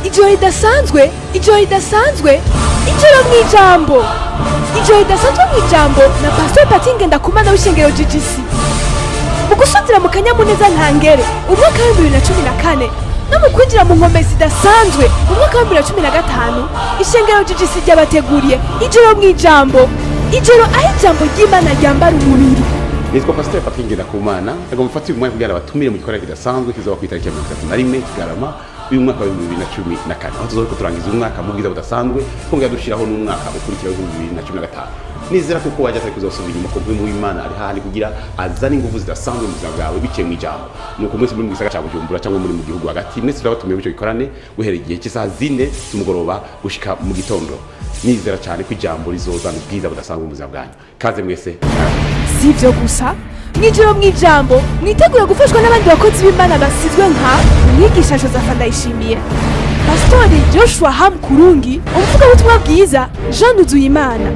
ijoro ridasanzwe ijoro ridasanzwe ijoro mu ijambo ijoro ridasanzwe mu ijambo na pasiteri patinge ndakumana w'ishengero GGC mu gusuzira mu kanyamuneza ntangere umwaka w'ibihumbi bibiri na cumi na kane no mu kwinjira mu nkombe zidasanzwe mu mwaka w'ibihumbi bibiri na cumi na gatanu ishengero GGC ryabateguriye ijoro mu ijambo ijoro aho ijambo ry'imana ryambara umubiri nitwa pasiteri patrick ngendakumana agomba gufata uyu mwanya kugira ngo abatumire mu gikorwa kidasanzwe kizaba ku itariki ya mirongo itatu na rimwe kigarama uyu mwaka wa bibiri na cumi na kane aho tuzohora turangiza umwaka mu bwiza budasanzwe twongera dushyiraho n'umwaka ukurikira w'ibihumbi bibiri na cumi na gatanu nizera kuko wajya atari kuzasubira inyuma kuko mu w'imana ari hahandi kugira azane ingufu zidasanzwe mu buzima bwawe biciye mu ijambo nuko mwese muri mu gisagara cya bujumbura cyangwa muri mu gihugu hagati mwese turabatumiye bityo gikorane guhera igihe cy'isaha zine z'umugoroba gushika mu gitondo nizera cyane ko ijambo rizozana ubwiza budasanzwe mu buzima bwanyu kaze mwese si ibyo gusa mu ijoro mu ijambo mwitegure gufashwa n'abandi bakozi b'imana basizwe nka umwigisha joseph ndayishimiye pasitori joshua ham kurungi umuvugabutumwa bwiza jean nuzuyimana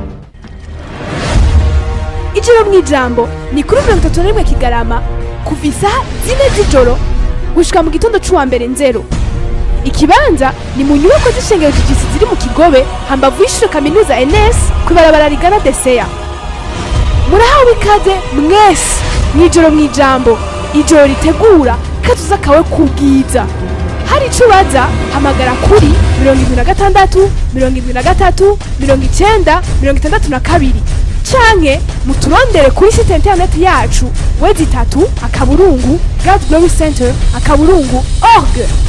ijoro mu ijambo ni kuri mirongo itatu na rimwe kigarama kuva isaha zine z'ijoro gushika mu gitondo c'uwa mbere nzero ikibanza ni mu nyubako z'ishengero gigisi ziri mu kigobe hambavu y'ishure kaminuza ns kw'ibarabara rigana deseya murahawe ikaze mwese mw'ijoro mu ijambo ijoro ritegura katuza kawe kubwiza hari ico ubaza hamagara kuri mirongo irindwi na gatandatu mirongo irindwi na gatatu mirongo icenda mirongo itandatu na kabiri canke muturondere kuri site interineti yacu wezi itatu akaburungu god glory center akaburungu org